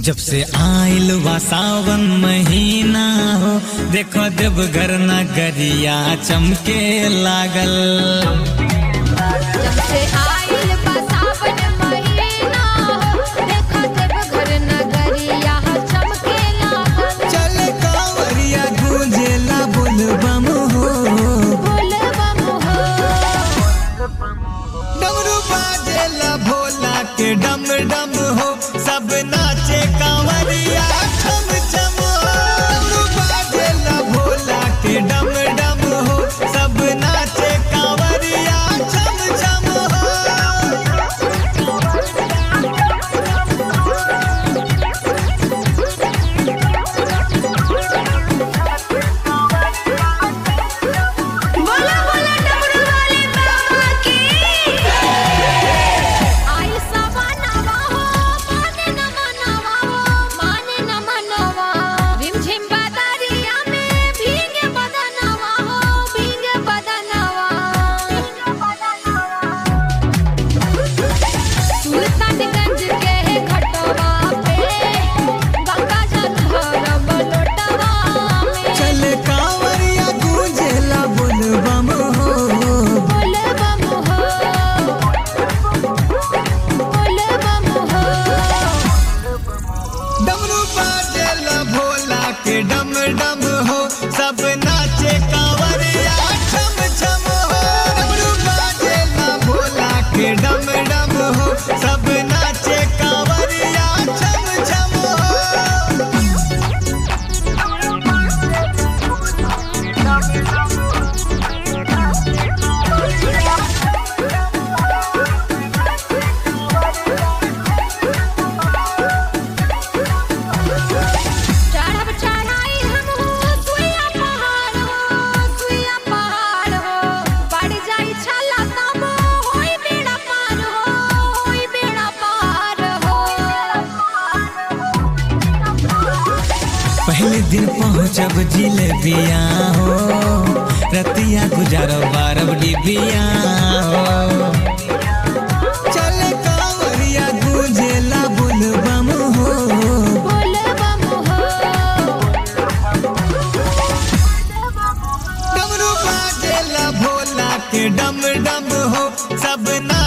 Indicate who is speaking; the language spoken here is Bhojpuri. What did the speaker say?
Speaker 1: जब से आइल बा सावन महीना हो देखो देवघर नगरिया चमके लागल
Speaker 2: जब से आइल बा सावन महीना देखो देवघर नगरिया चमके लागल
Speaker 1: चल कांवरिया गूंजेला बोलबम हो
Speaker 2: बोल बम हो
Speaker 1: डमरू बाजेला भोला के डम डम हो सब नाचे कांवरिया छम छम हो डमरू बाजेला भोला के डम डम हो सब नाचे कांवरिया छम छम हो
Speaker 2: बोला बोला डमरू वाले बाबा की आई सवानावा हो माने न मनवा हो माने न मनवा रिमझिम बदरिया में भीगे बदनवा हो भीगे बदनवा सुल्तानगंज के घटवा पे गंगा जल भरब लोटवा में
Speaker 1: चल कांवरिया गूंजेला बोलबम हो
Speaker 2: बोल बम हो बोल बम हो
Speaker 1: डमरू बाजेला भोला के डम डम हो सब नाचे कांवरिया छम छम हो डमरू बाजेला भोला के डम डम हो सब नाचे कांवरिया छम छम हो
Speaker 2: चढ़ब चढ़ाई हम हो सुइया पहाड़ हो सुइया पहाड़ हो बढ़ जाई छला तब होई बेड़ा पार हो होई बेड़ा पार हो
Speaker 1: पहले दिन पहुँचब जिलेबिया हो रतिया गुजारब बारब डिबिया हो चल कांवरिया गूंजेला बोलबम हो
Speaker 2: बोल बम हो
Speaker 1: डमरू बाजेला भोला के डम डम हो सब ना